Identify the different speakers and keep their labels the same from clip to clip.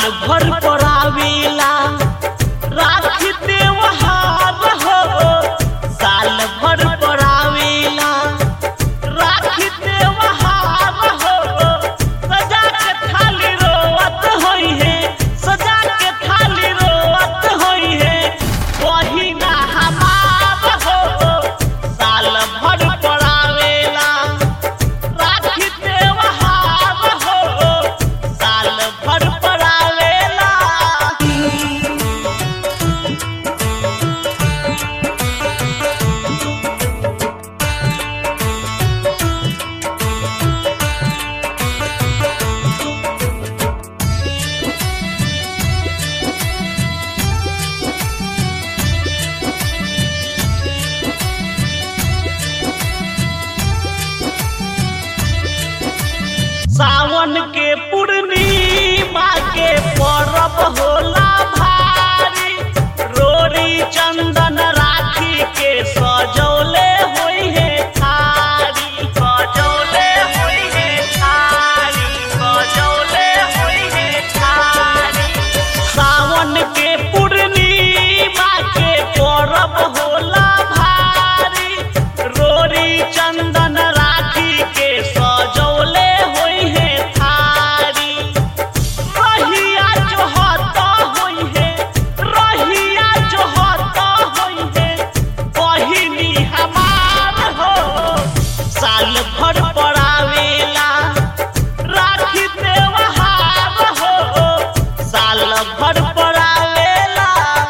Speaker 1: भर परावेला राखी त्योहार हो साल भर परावेला राखी त्योहार हो सजा के थाली रोवत होई है सजा के थाली रोवत होई है वही ना हमार हो साल भर परावेला राखी त्योहार हो साल भर परावेला सावन के पूर्णिमा के परब होला भारी रोरी चंदन राखी के सजौले होई है थारी सजौले होई है थारी सजौले होई है थारी सावन के पूर्णिमा के परब होला भारी रोरी चंदन राखी के सजौले होई है थारी रहिया जो हता होई है रहिया जो हता होई है बहिनी हमार हो साल भर पड़ावेला राखी त्योहार हो साल भर पड़ावेला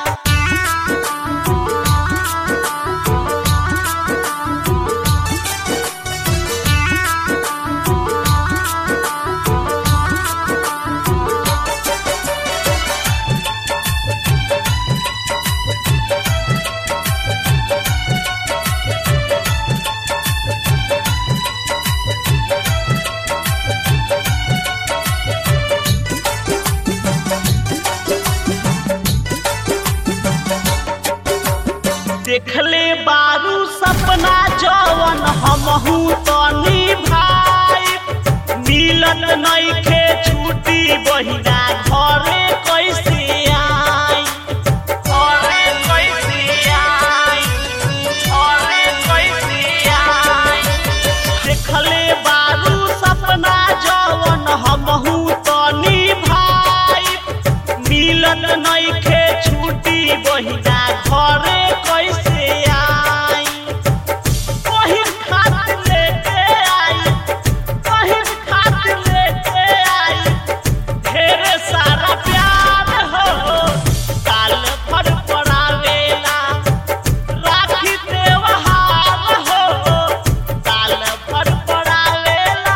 Speaker 1: देखले बारू सपना जवन हमहू तनी भाई मिलत नइखे छुट्टी बहिना घरे कैसे आई घरे कैसे आई घरे कैसे आई देखले बारू सपना जवन हमहू तनी भाई मिलत नइखे छुट्टी बहिना घरे कैसे आई पहिल खात लेके आई पहिल खात लेके आई ढेर सारा प्यार हो साल भर पड़ावेला राखी त्योहार हो साल भर पड़ावेला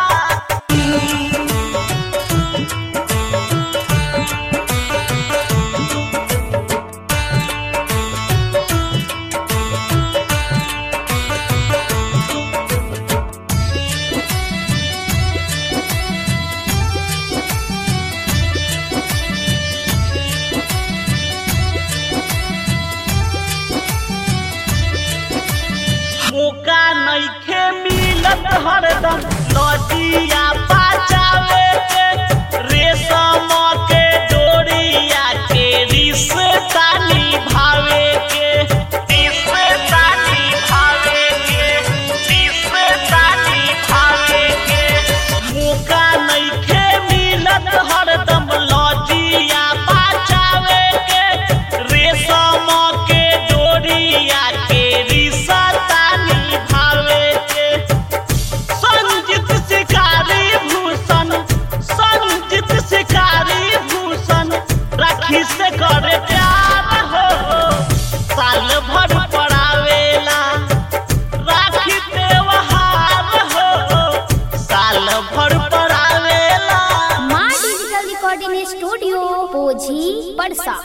Speaker 1: मौका नइखे मिलत हरदम लजिया बचावे के रेशम के डोरिया के रिश्ता निभावे के रिश्ता निभावे के रिश्ता निभावे के मौका नइखे मिलत हरदम लजिया बचावे के रेशम के डोरिया के रिश्ता निभावे के संजित शिकारी भूषण संजित शिकारी भूषण राखी से करे प्यार हो साल भर पड़ावेला राखी त्योहार हो साल भर पड़ावेला
Speaker 2: माँ डिजिटल रिकॉर्डिंग स्टूडियो पोझी पड़सा